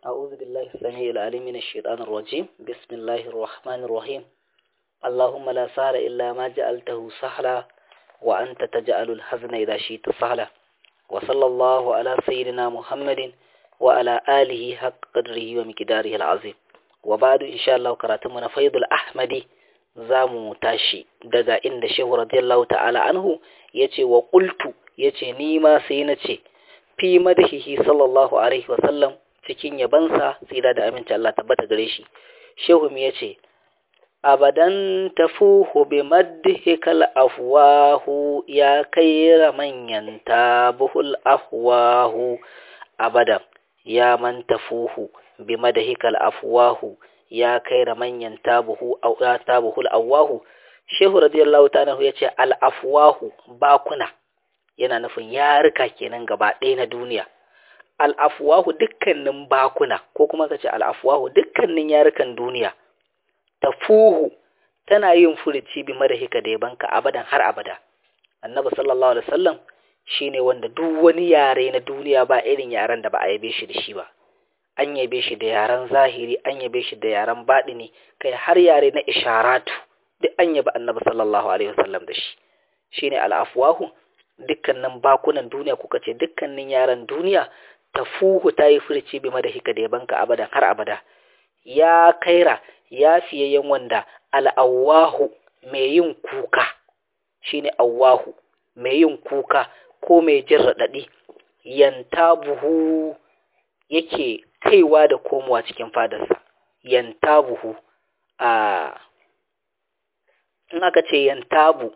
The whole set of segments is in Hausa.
أعوذ بالله السميع العليم من الشيطان الرجيم بسم الله الرحمن الرحيم اللهم لا سهل إلا ما جعلته سهلا وأنت تجعل الحزن إذا شئت سهلا وصلى الله على سيدنا محمد وعلى آله حق قدره ومقداره العظيم وبعد إن شاء الله كراتمنا فيض الأحمدي zamu tashi daga inda shehu radiyallahu ta'ala anhu yace wa qultu yace ni ma sai na ce fi madhihi sallallahu alaihi wa sallam cikin yabansa tsira da aminci Allah tabbata gare shi shehu mi yace abadan tafuhu bi madhikal afwahu ya kaira manyan tabuhul afwahu abadan ya man tafuhu bi madhikal afwahu ya kai da manyan tabuhu tabuhul awahu shehu radiyallahu ta'ala ya ce al-afwahu bakuna yana nufin yarika kenan gaba ɗaya na duniya al-afwahu dukkanin bakuna ko kuma ka ce al-afwahu dukkanin yarukan duniya tafuhu tana yin furici bi madahika da yabanka abadan har abada annabi sallallahu alaihi wasallam shine wanda duk wani yare na duniya ba irin yaren da ba a yabe shi da shi ba an yabe shi da yaren zahiri an yabe shi da yaren baɗini kai har yare na isharatu duk an yabi annabi sallallahu alaihi wasallam da shi shine al'afwahu dukkanin bakunan duniya kuka ce dukkanin yaren duniya tafuhu ta yi furci bi madahika da yabanka abadan har abada ya kaira ya fiyayyen wanda al'awahu mai yin kuka shine awahu mai yin kuka ko mai jin raɗaɗi yantabuhu yake kaiwa da komowa cikin fadarsa yantabuhu a in aka ce yantabu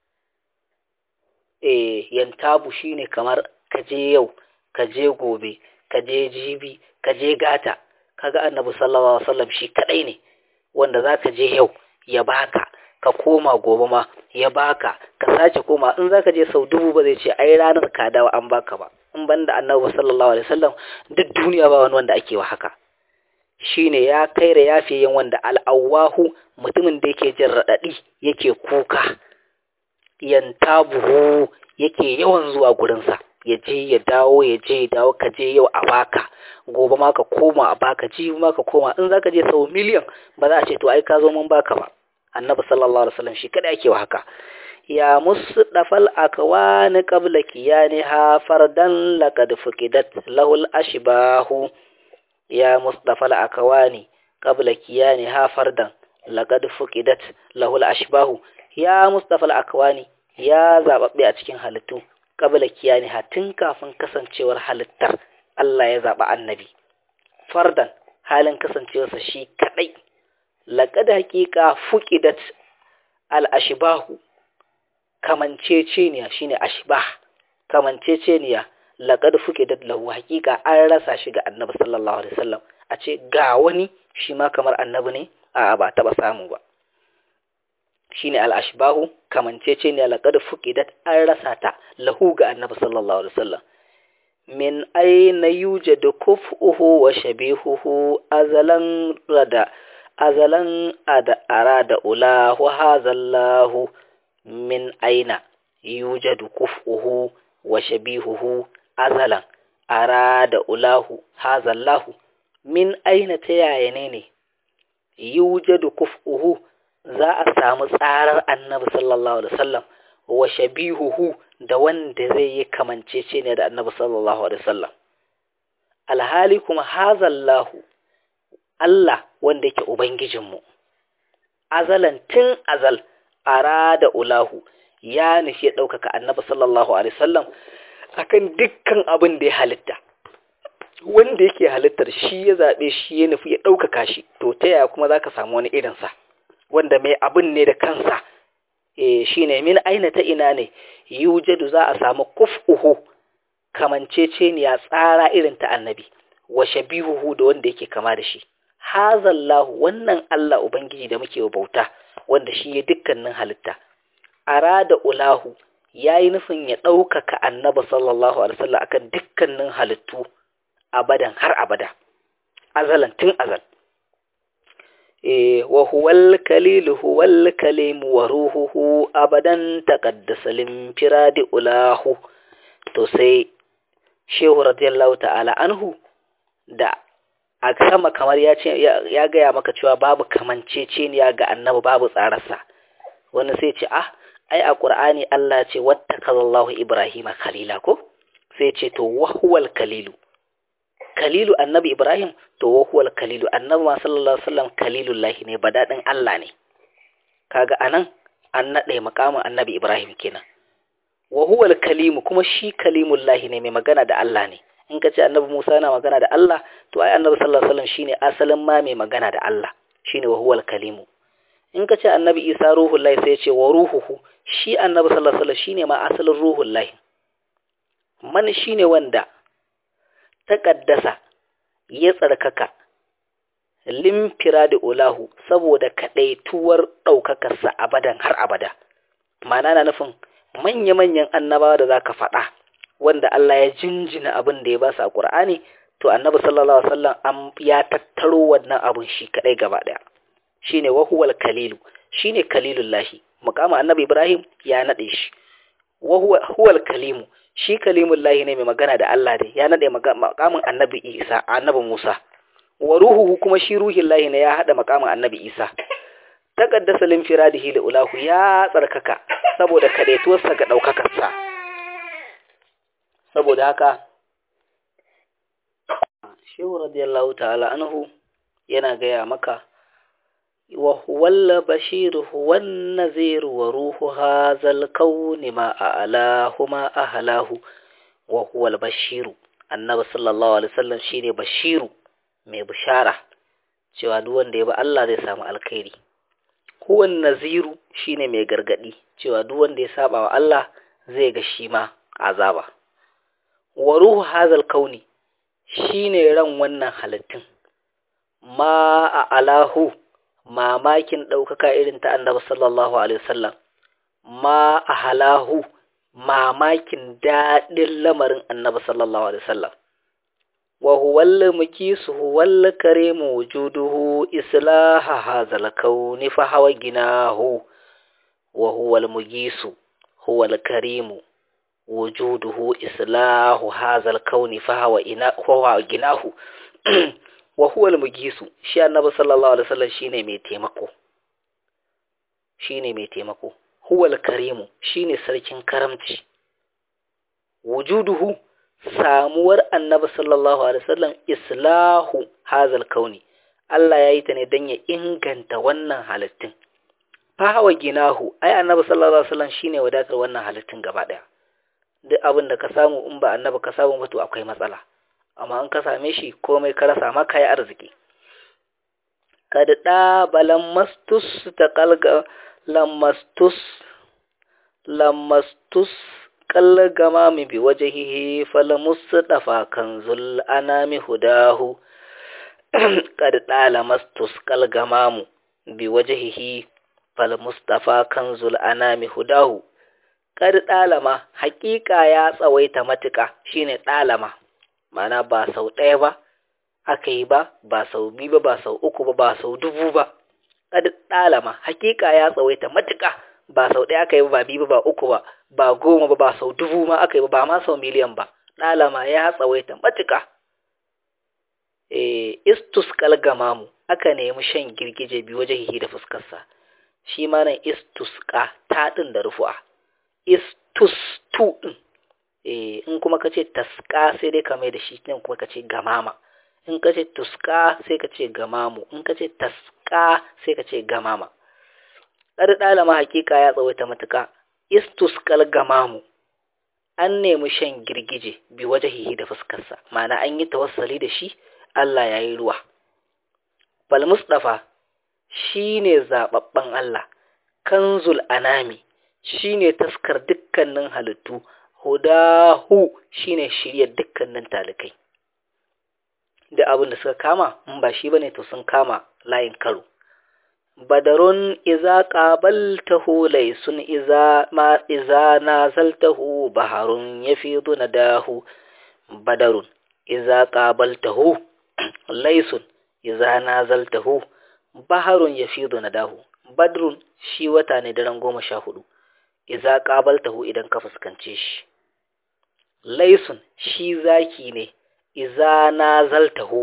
eh yantabu shine kamar kaje yau kaje gobe kaje jibi kaje gata kaga annabi sallallahu alaihi wasallam shi kadai ne wanda zaka je yau ya baka ka koma gobe ma ya baka ka sace koma in zaka je sau dubu ba zai ce ai ranar ka dawo an baka ba in banda annabi sallallahu alaihi wasallam duk duniya ba wani wanda ake wa haka shine ya kaira yafiyen wanda al'awahu mutumin da yake jin radadi yake kuka yantabuhu yake yawan zuwa gurinsa ya je ya dawo ya je ya dawo ka je yau a baka gobe ma ka koma a baka jibi ma ka koma in zaka je sau miliyan ba za a ce to ai ka zo mun baka ba annabi sallallahu alaihi wasallam shi kada yake wa haka ya musdafal akwani qabla kiyaniha fardan laqad fuqidat lahul ashbahu ya musdafal akwani qabla kiyaniha fardan laqad fuqidat lahul ashbahu ya musdafal akwani ya zababbe a cikin halittu qabla kiyaniha tun kafin kasancewar halittar Allah ya zaba annabi fardan halin kasancewarsa shi kadai laqad haqiqa fuqidat al ashbahu kamanceceniya shine ashbah kamanceceniya laqad fuqidat lahu haqiqa an rasa shi ga annabi sallallahu alaihi wasallam a ce ga wani shi ma kamar annabi ne a ba taba samu ba shine al ashbahu kamanceceniya laqad fuqidat an rasa ta lahu ga annabi sallallahu alaihi wasallam min aina yujadu kufuhu wa shabihuhu azalan rada azalan ada arada ulahu hazallahu min aina yujadu kuf'uhu wa shabihuhu azalan arada ulahu hazallahu min aina ta yaya ne ne yujadu kuf'uhu za a samu tsarar annabi sallallahu alaihi wasallam wa shabihuhu da wanda zai yi kamancece ne da annabi sallallahu alaihi wasallam alhali kuma hazallahu Allah wanda yake ubangijinmu azalan tun azal arada ulahu ya nufi ɗaukaka annabi sallallahu alaihi wasallam akan dukkan abin da ya halitta wanda yake halittar shi ya zaɓe shi ya nufi ya ɗaukaka shi to ta yaya kuma za ka samu wani irinsa wanda mai abin ne da kansa e, shi ne min aina ta ina ne yujadu za a samu kuf'uhu kamanceceniya tsara irin ta annabi wa shabihuhu da wanda yake kama da shi hazallahu wannan Allah ubangiji da muke bauta wanda shi ya dukkanin halitta arada ulahu yayi nufin ya ɗaukaka annabi sallallahu alaihi wasallam akan dukkanin halittu abadan har abada azalan tun azal eh wa huwal kalil huwal kalim wa ruhuhu abadan taqaddasa lim firadi ulahu to sai shehu radiyallahu ta'ala anhu da a sama kamar ya ce ya gaya maka cewa babu kamanceceniya ga annabi babu tsararsa wani sai ce ah ai a qur'ani Allah ce wattakazallahu ibrahima khalila ko sai ce to wahuwal kalilu kalilu annabi ibrahim to wahuwal kalilu annabi ma sallallahu alaihi wasallam kalilullahi ne badadin Allah ne kaga anan an nade makamin annabi ibrahim kenan wahuwal kalimu kuma shi kalimullahi ne mai magana da Allah ne in ka ce annabi Musa yana magana da Allah to ai annabi sallallahu alaihi wasallam shine asalin ma mai magana da Allah shine wahuwal kalimu in ka ce annabi Isa ruhullahi sai ya ce wa ruhuhu shi annabi sallallahu alaihi wasallam shine ma asalin ruhullahi man shi ne wanda ta ƙaddasa ya tsarkaka limfira da ulahu saboda kaɗaituwar ɗaukakarsa abadan har abada mana na nufin manya-manyan annabawa da za ka faɗa wanda Allah ya jinjina abin da ya ba su a ƙur'ani to annabi sallallahu alaihi wasallam ya tattaro wannan abin shi kaɗai gaba ɗaya shine wahuwal kalilu shine kalilullahi muqama annabi ibrahim ya naɗe shi wahuwal kalimu shi kalimun lahi ne mai magana da Allah ne ya nade makamin annabi Isa annabi Musa wa ruhuhu kuma shi ruhin lahi ne ya hada makamin annabi Isa taqaddasa lin firadihi li ulahu ya tsarkaka saboda kadaituwarsa ga daukakarsa saboda haka Shehu radiyallahu ta'ala anhu yana gaya maka وهو البشير هو النذير وروح هذا الكون ما أعلاه ما أهلاه وهو البشير النبي صلى الله عليه وسلم شيني بشير mai bishara cewa duk wanda ya bi Allah zai samu alkhairi huwa naziru shine mai gargadi cewa duk wanda ya saba wa Allah zai ga shi ma azaba wa ruhu hazal kauni shine ran wannan halittun ma a alahu mamakin ɗaukaka irin ta annabi sallallahu alaihi wasallam ma a halahu mamakin daɗin lamarin annabi sallallahu alaihi wasallam wa huwalla mukisu huwalla karimu wujuduhu islaha hazal kauni fa hawa ginahu wa huwal mugisu huwal karimu wujuduhu islahu hazal kauni fa hawa ina huwa ginahu wa huwal mugisu shi annabi sallallahu alaihi wasallam shine mai taimako shine mai taimako huwal karimu shine sarkin karamci wujuduhu samuwar annabi sallallahu alaihi wasallam islahu hazal kauni Allah ya yi ta ne don ya inganta wannan halittun fahawa ginahu ai annabi sallallahu alaihi wasallam shine wadatar wannan halittun gaba daya duk abin da ka samu in ba annabi ka samu ba to akwai matsala amma in ka same shi komai ka rasa ma kai arziki kad da balan mastus ta kalga lamastus lamastus kallagama mi bi wajhihi falamusdafa kanzul anami hudahu kad da lamastus kalgamamu bi wajhihi falmustafa kanzul anami hudahu kad dalama hakika ya tsawaita matuka shine dalama mana ba sau ɗaya ba aka yi ba ba sau biyu ba ba sau uku ba ba sau dubu ba kad dalama hakika ya tsawaita matuka ba sau ɗaya aka yi ba ba biyu ba ba uku ba ba goma ba ba sau dubu ma aka yi ba ba ma sau miliyan ba dalama ya tsawaita matuka eh istus kalgamamu aka nemi shan girgije biyu wajen da fuskarsa shi ma nan istusqa ta din da rufu'a istus tu din eh in kuma kace tasqa sai dai ka mai da shi din kuma kace gamama in kace tusqa sai kace gamamu in kace tasqa sai kace gamama dar dalama hakika ya tsawaita matuka istusqal gamamu an nemi shan girgije bi wajahihi da fuskarsa ma'ana an yi tawassali da shi Allah ya yi ruwa bal mustafa shine zababben Allah kanzul anami shine taskar dukkanin halittu hudahu shine shirye dukkanin talikai da abin da suka kama in ba shi bane to sun kama layin karo badarun iza qabaltahu laysun iza ma iza nazaltahu baharun yafidu nadahu badarun iza qabaltahu laysun iza nazaltahu baharun yafidu nadahu badrun shi wata ne daren goma sha hudu iza qabaltahu idan ka fuskance shi laysun shi zaki ne iza nazaltahu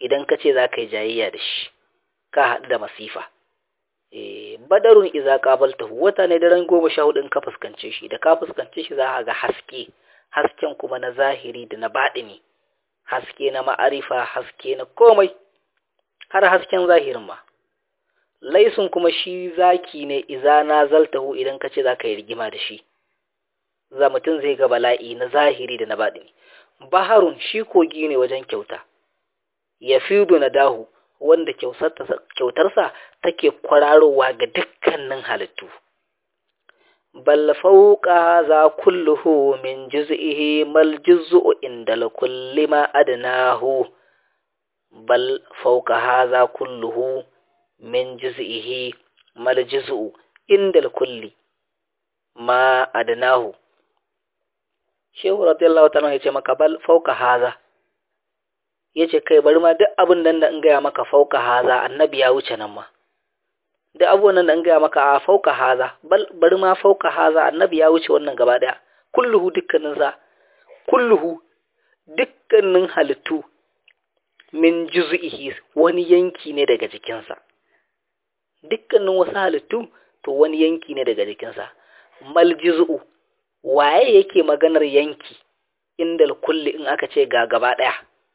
idan ka ce za ka yi jayayya da shi ka haɗu da masifa badarun iza qabaltahu wata ne daren goma sha hudu in ka fuskance shi da ka fuskance shi za ka ga haske hasken kuma na zahiri da na baɗini haske na ma'arifa haske na komai har hasken zahirin ma laisun kuma shi zaki ne iza na zaltahu idan ka ce za ka yi rigima da shi za mutum zai ga bala'i na zahiri da na baɗini baharun shi kogi ne wajen kyauta ya fido na dahu wanda kyautarsa take kwararowa ga dukkanin halittu bal fauqa za kulluhu min juz'ihi mal juz'u inda kulli ma adnahu bal fauqa hadha kulluhu min juz'ihi mal juz'u inda kulli ma adnahu shehu radiyallahu ta'ala yace maka bal fauqa hadha yace kai bari ma duk abin nan da in gaya maka fauka haza annabi ya wuce nan ma duk abubuwan nan da in gaya maka a fauka haza bari ma fauka haza annabi ya wuce wannan gaba daya kulluhu dukkanin sa kulluhu dukkanin halittu min juz'ihi wani yanki ne daga jikinsa dukkanin wasu halittu to wani yanki ne daga jikinsa mal juz'u waye yake maganar yanki indal kulli in aka ce ga gaba daya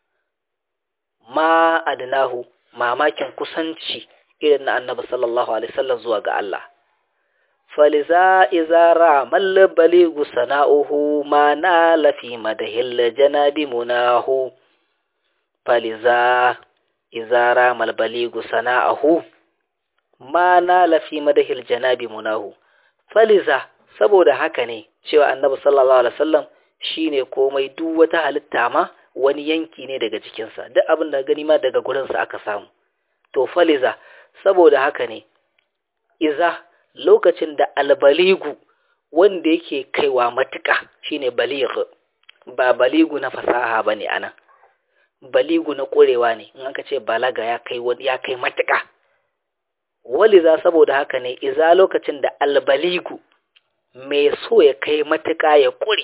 ma adnahu mamakin kusanci irin na annabi sallallahu alaihi wasallam zuwa ga Allah faliza izara mal baligu sana'uhu ma na lafi madahil janabi munahu faliza izara mal baligu sana'uhu ma na lafi madahil janabi munahu faliza saboda haka ne cewa annabi sallallahu alaihi wasallam shine komai duk wata halitta ma wani yanki ne daga jikinsa duk abin da gani ma daga gurinsa aka samu to faliza saboda haka ne iza lokacin da albaligu wanda yake kaiwa matuƙa shine baligh ba baligu na fasaha bane anan baligu na ƙurewa ne in aka ce balaga ya kai ya kai matuƙa waliza saboda haka ne iza lokacin da albaligu mai so ya kai matuƙa ya ƙure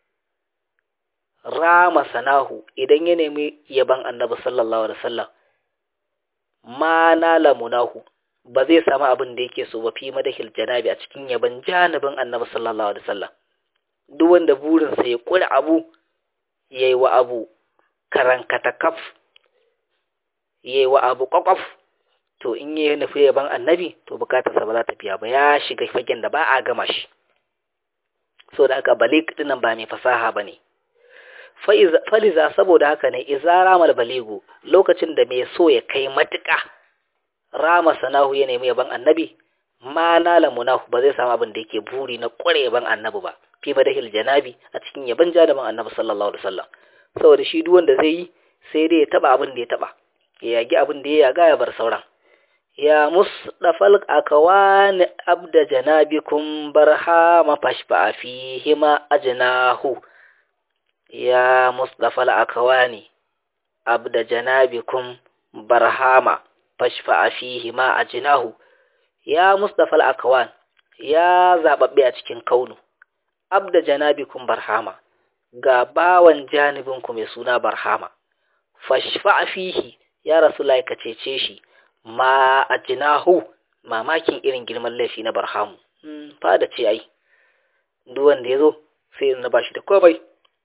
rama sanahu idan ya nemi yaban annabi sallallahu alaihi wasallam ma nala munahu ba zai samu abin da yake so ba fi madahil janabi a cikin yaban janibin annabi sallallahu alaihi wasallam duk wanda burinsa ya kula abu yayi wa abu karankata kaf yayi wa abu kwakwaf to in ya nufi yaban annabi to bukatarsa ba za ta biya ba ya shiga fagen da ba a gama shi so da aka balik dinan ba mai fasaha bane faliza saboda haka ne iza ramal baligu lokacin da mai so ya kai matuƙa rama sanahu ya nemi yaban annabi ma nala munahu ba zai samu abin da yake buri na ƙware yaban annabi ba fi madahil janabi a cikin yaban jadaban annabi sallallahu alaihi wasallam saboda shi duk wanda zai yi sai dai ya taba abin da ya taba ya yagi abin da ya yaga ya bar sauran ya musdafal akawani abda janabikum barhama fashfa fihima ajnahu ya musdafal akawani abda janabikum barhama fashfa fihi ma ajnahu ya musdafal akawan ya zababbe a cikin kaunu abda janabikum barhama ga bawan janibinku mai suna barhama fashfa fihi ya rasulullahi ka cece shi ma ajnahu mamakin irin girman laifi na barhamu hmm, fada ce ai duk wanda yazo sai na bashi da komai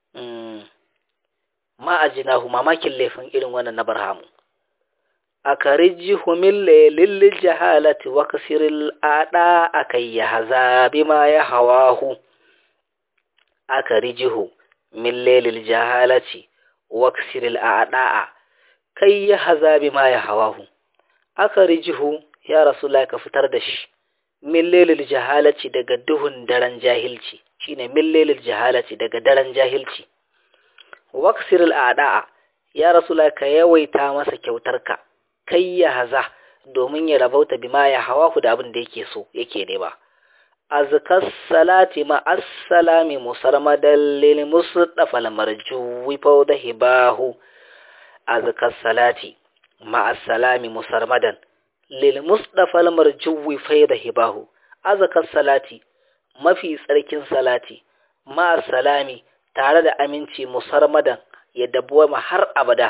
ma ajinahu mamakin laifin irin wannan na barhamu akarijihu min laylil jahalati wa kasiril ada akai ya haza bima ya hawahu akarijihu min laylil jahalati wa kasiril ada kai ya haza bima ya hawahu akarijihu ya rasulullahi ka fitar da shi min laylil jahalati daga duhun daren jahilci shine min laylil jahalati daga daren jahilci waksir al'ada'a ya rasula ka yawaita masa kyautarka kai ya haza domin ya rabauta bima ya hawa ku da abin da yake so yake nema azkas salati ma assalami musarmadan lil mustafa al marjuwi fawda hibahu azkas salati ma assalami musarmadan lil mustafa al marjuwi fawda hibahu azkas salati mafi tsarkin salati ma salami tare da aminci musarmadan ya dabuwa har abada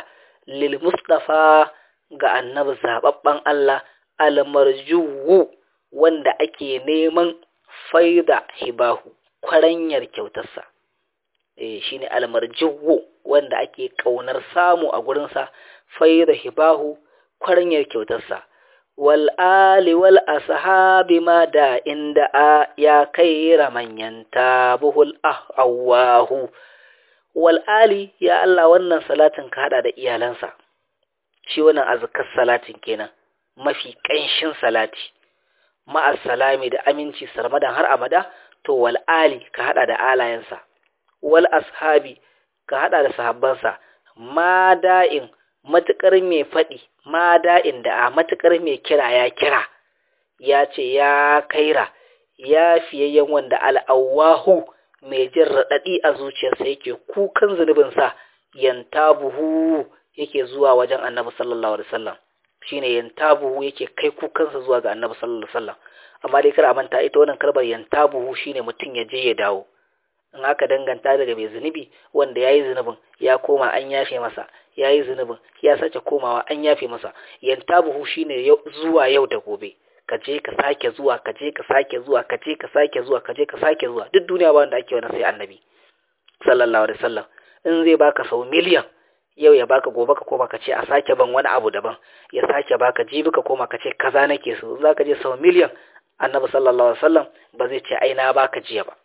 lil mustafa ga annabi zababban Allah almarjuwu wanda ake neman faida hibahu kwaranyar kyautarsa eh shine almarjuwu wanda ake kaunar samu a gurinsa faida hibahu kwaranyar kyautarsa wal ali wal ashabi ma da inda a ya kaira manyan tabuhul awahu wal ali ya Allah wannan salatin ka hada da iyalansa shi wannan azkar salatin kenan mafi kanshin salati ma'as salami da aminci sarmadan har abada to wal ali ka hada da alayensa wal ashabi ka hada da sahabbansa ma da'in matukar mai faɗi ma da'in da a matukar mai kira ya kira ya ce ya kaira ya fiyayyen wanda al'awahu mai jin raɗaɗi a zuciyarsa yake kukan zunubinsa yantabuhu yake zuwa wajen annabi sallallahu alaihi wasallam shine yantabuhu yake kai kukansa zuwa ga annabi sallallahu alaihi wasallam amma dai kar a manta ita wannan kalmar yantabuhu shine mutum ya je ya dawo in aka danganta daga mai zunubi wanda yayi zunubin ya koma an yafe masa yayi zunubin ya sace komawa an yafe masa yantabuhu shine zuwa yau da gobe ka je ka sake zuwa ka je ka sake zuwa ka je ka sake zuwa ka je ka sake zuwa duk duniya ba wanda ake wani sai annabi sallallahu alaihi wasallam in zai baka sau miliyan yau ya baka gobe ka koma ka ce a sake ban wani abu daban ya sake baka jibi ka koma ka ce kaza nake so za ka je sau miliyan annabi sallallahu alaihi wasallam ba zai ce ai na baka jiya ba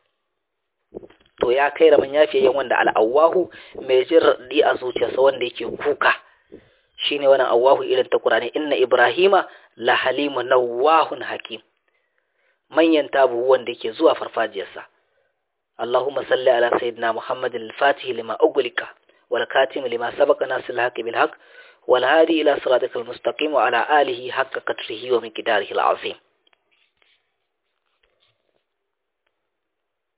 to ya kai ramin yafiye yan wanda al'awahu mai jin raɗi a zuciyarsa wanda yake kuka shine wannan awahu irin ta Qur'ani inna ibrahima la halimu nawahun hakim manyan tabu wanda yake zuwa farfajiyarsa Allahumma salli ala sayyidina Muhammadin al-Fatih lima ughliqa wal katim lima sabaqa nasil haqq bil haqq wal hadi ila siratikal mustaqim wa ala alihi haqqa qadrihi wa miqdarihi al-azim